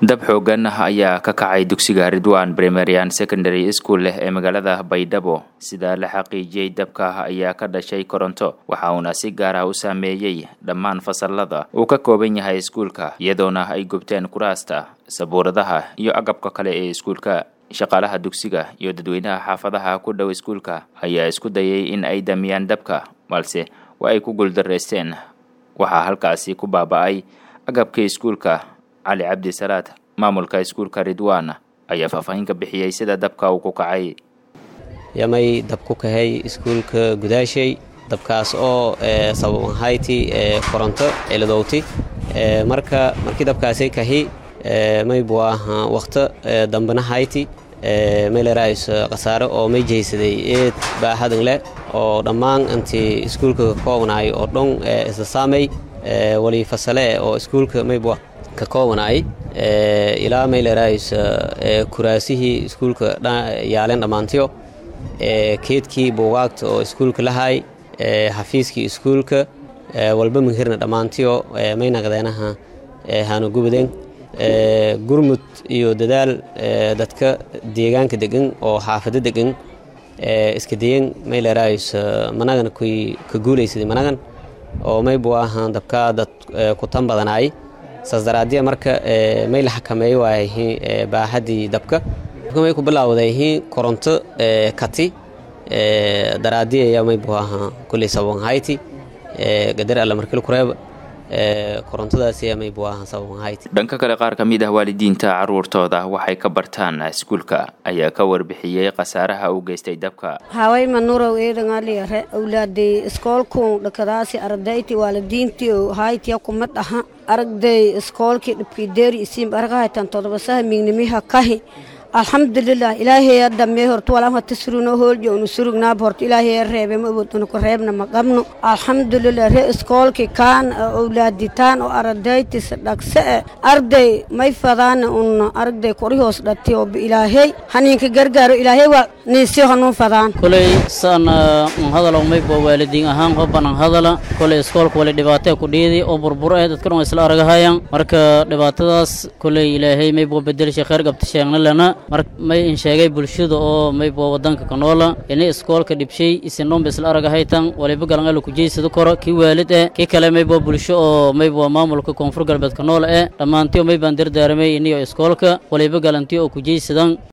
dab xoogan ayaa ka kacay dugsiga ridwan primarian secondary school leh ee magaalada baydhabo sida la xaqiijiyey dabka ayaa ka dhashay koronto waxa uuna si gaar ah u saameeyey dhammaan fasalada uu ka kooban yahay iskuulka iyadoona ay gubteen kuraasta sabuuradaha iyo agabka kale ee iskuulka shaqaalaha dugsiga iyo dadweynaha xaafadaha ku dhow iskuulka ayaa isku dayay in ay damiyaan dabka balse waa ay ku guuldareysteen waxaa halkaasi ku baaba-ay agabkii iskuulka cali cabdi salaad maamulka iskuulka ridwan ayaa faahfaahin ka bixiyey sida dabka uu ku kacay yamay dab ku kahay iskuulka gudaashay dabkaas oo sabab ahayti koronto ciladowti marka markii dabkaasay kahi maybu aha wakhto dambena hayti mayleraays khasaare oo may jeysaday eed baahadan leh oo dhammaan intii iskuulka ka koobnaay oo dhan isla saamay wali fasale oo iskuulka maybu ka koobanaay ilaa mayleraays kuraasihii iskuulka yaaleen dhammaantiyo keedkii buugaagta oo iskuulka lahaay xafiiskii iskuulka walba mihirna dhammaantiyo may naqdeenaha haanu gubadeen gurmud iyo dadaal dadka deegaanka degan oo xaafado degan iska dayen mayleraays managan kuy ka guulaysaday managan oo maybu ahaan dabkaa dad ku tan badanaay saas daraadiya marka may la xakameey waayhi baahadii dabka may ku bilaawdayhi koronto kati daraadiya maybu ahaa kulley saban hayti gadar alla markil kureeba dhanka kale qaar ka mid ah waalidiinta caruurtooda waxay ka bartaan iskuulka ayaa ka warbixiyey khasaaraha u geystay dabka haway manurow eedhangaliyare awlaadey iskoolkun dhakadaasi ardayti waalidiintii haytiya kuma dhaha aragday iskoolkii dhibkideeri isiim argahaytan todobasaha mignimiha kahi alxamdulilah ilaahay dhammee horta walama tasruno hooljo unu surugnaab horta ilaahay reebe ma awood unu ku reebna ma qabno alxamdulilah re iskoolki kaan owlaaditaan oo ardaytis dhagse e arday may fadaana un aragday kori hoos dhati oo ilaahay haniinka gargaaro ilaahay waa niisiyo hanuun fadaan koley saan hadalo maybo waalidiin ahaan hobanan hadala koley iskoolka wali dhibaatee ku dhiidi oo burbur eh dadka dhan isla aragahayaan marka dhibaatadaas koley ilaahay maybo bedelsha khayr qabta sheegna lana mar may in sheegay bulshada oo maybo wadanka ka noola ini iskoolka dhibshay isinnoonba isla aragahaytan waliba galanala kujeysada koro kii waalid eh kii kale maybo bulsho oo maybo maamulka koonfur galbeed ka noola eh dhammaantiyo maybaan dardaaramay iniyo iskoolka waliba galantiyo oo kujeysadan